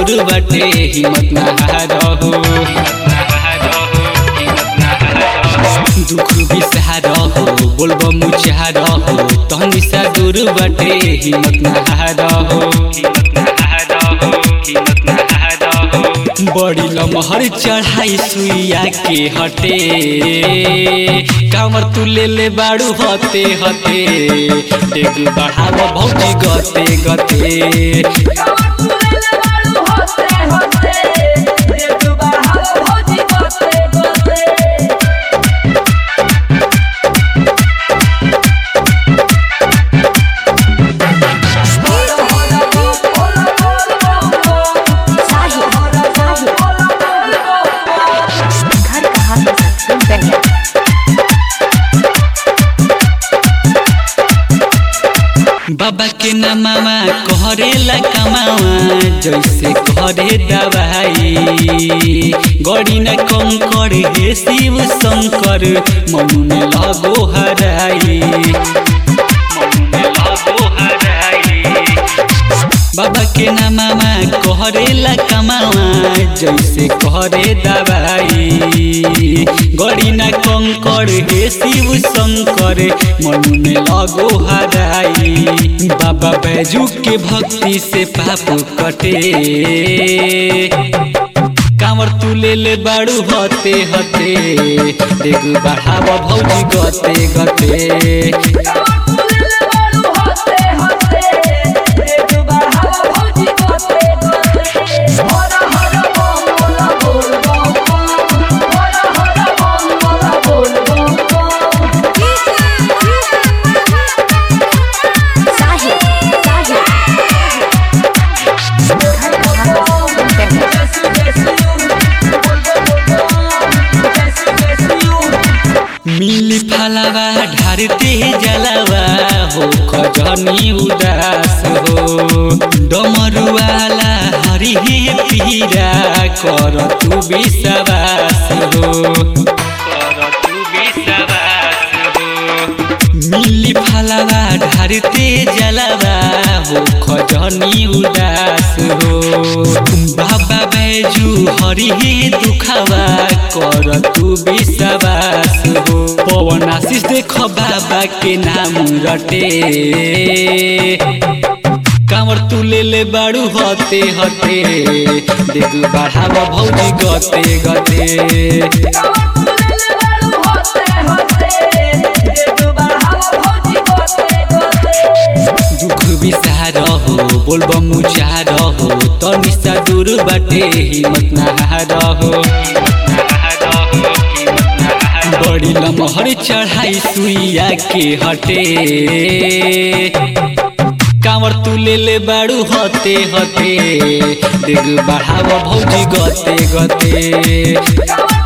दूर बाटे हिम्मत ना हारहो दुख भी सहारहो बोलबो मुचारहो तहनी सा दूर बाटे हिम्मत ना हारहो बड़ी लमहर चढ़ाई सुइया के हटे कामर तू ले ले बाड़ू हते हते डेग बढ़ाव भौजी गते गते घर कहाँ पे सबसे बढ़िया बाबा के नामावा कहरेला कमावा जैसे कहरे दवाई गड़ी न कंकर हे शिव शंकर मनु में लगो हराई मनु में लगो हराई बाबा के नामामा कहरेला कमावा जैसे कहरे दवाई गड़ी न कंकर हे शिव शंकर मनु में लगो हराई बाबा बैजू के भक्ति से पाप कटे कांवर तू ले ले बाड़ू हते हते देख बढ़ाव भौजी गते गते साहिल साहिल घर कहाँ पे सबसे बढ़िया मिली फलावा ढारते जलावा हो खजनी उदास हो डमरुआला हरि हे पीरा कर तू विश्वास हो कर तू विश्वास हो मिली फलावा ढारते जलावा हो खजनी उदास हो बाबा बैजू हरि हे दुखावा कर तू विश्वास हो पवन आशीष देख बाबा के नाम रटे कांवर तू ले ले बाड़ू हते हते देख बढ़ाव भौजी गते गते दुख बिसारहो बोलब मुचारहो तनी सा दूर बाटे हिम्मत ना हारहो बड़ी लमहर चढ़ाई सुइया के हटे कांवर तू ले ले बाड़ू हते हते देख बढ़ाव भौजी गते गते